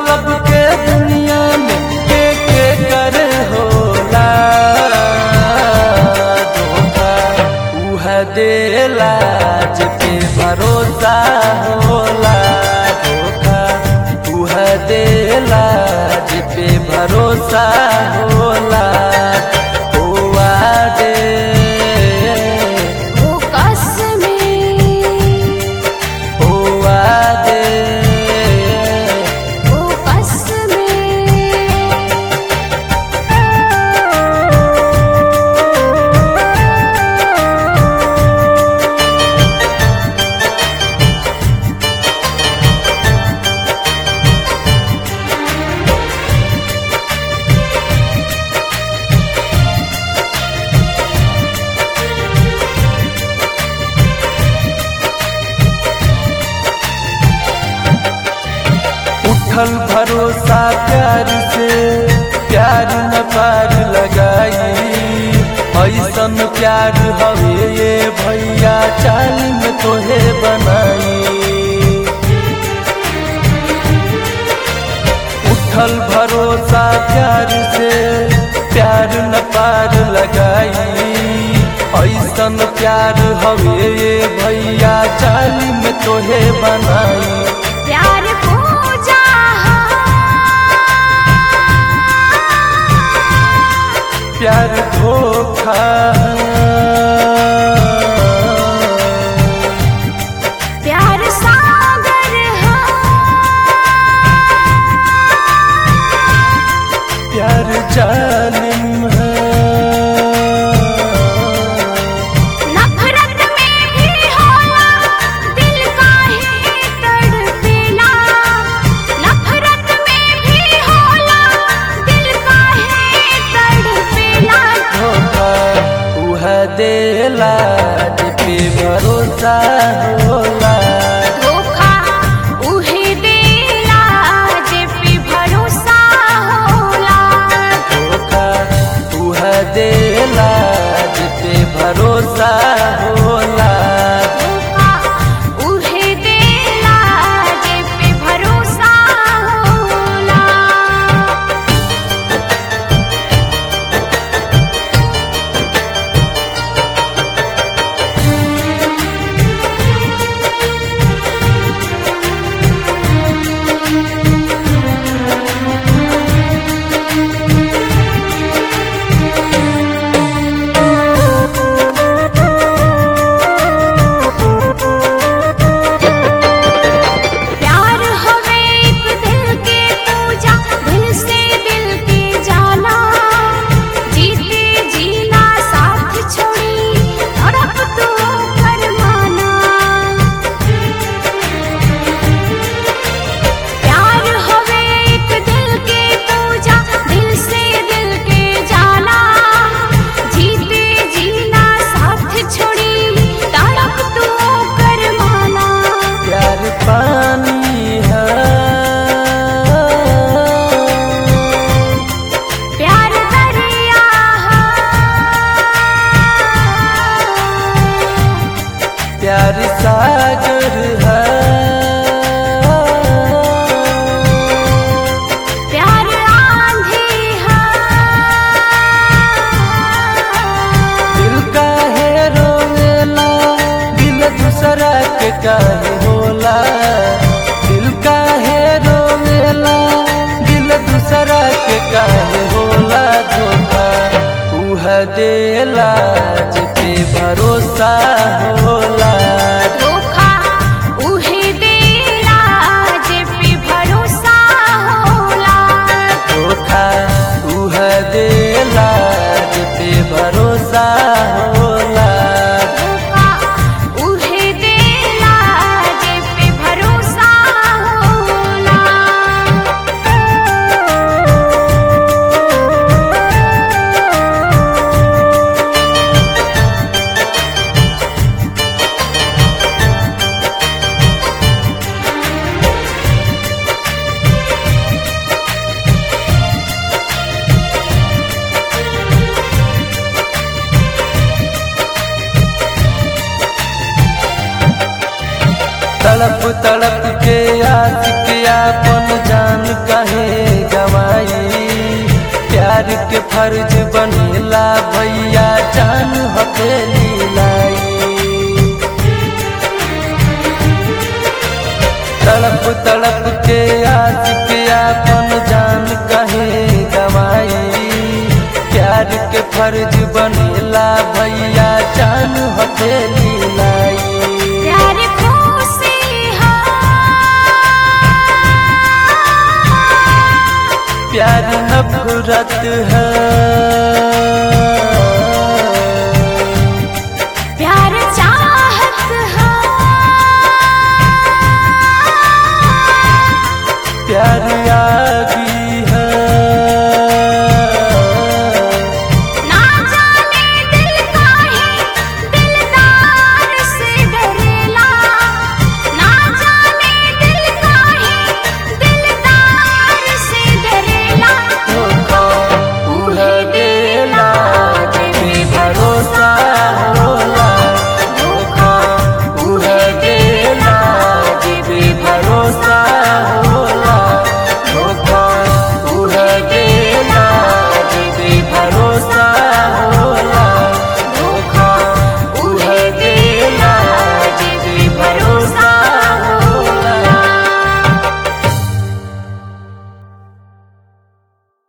मतलब के दुनिया में के के करे होला धोखा उह देला जे भरोसा होला धोखा उह देला जे भरोसा होला हुआ दे वो कसमें हुआ दे वो कसमें उठल भरोसा प्यार से प्यार न पार लगाई ऐसन प्यार हवे ये भैया चाल में तोहे बनाई उठल भरोसा प्यार से प्यार न पार लगाई ऐसन प्यार हवे ये भैया चाल में तोहे बनाई प्यार पूजा प्यार धोखा प्यार सागर प्यार जालिम है नफरत में भी होला दिल काहे तड़पेला नफरत में भी होला दिल काहे तड़पेला धोखा उह देला पे भरोसा होला धोखा उहे देला जे पे भरोसा होला धोखा उह देला पे भरोसा होला धोखा उहे देला जे पे भरोसा होला प्यार हवे एक दिल के पूजा दिल से दिल के जाना जीते जीना साथ छोड़ी तड़प तो फरमाना प्यार हवे एक दिल के पूजा दिल से दिल के जाना जीते जीना साथ छोड़ी तड़प तो फरमाना प्यार पानी है प्यार दरिया प्यार सागर है प्यार आंधी दिल काहे रोवेला दिल दूसरा के काहे होला दिल काहे रोवेला दिल दूसरा के काहे होला धोखा उह देला जे भरोसा होला धोखा उहे देला जे पे भरोसा होला धोखा उह देला जे भरोसा होला धोखा उहे देला जे पे भरोसा होला तड़प तड़प के आशिक अपन जान कहे फर्ज बनेला भैया जान हथेली लाई तड़प तड़प के आशिक आपन जान कहे गवाई प्यार के फर्ज बनेला भैया जान हथेली लाई प्यार खुशी हा प्यार नफरत है प्यार चाहत हा प्यार आग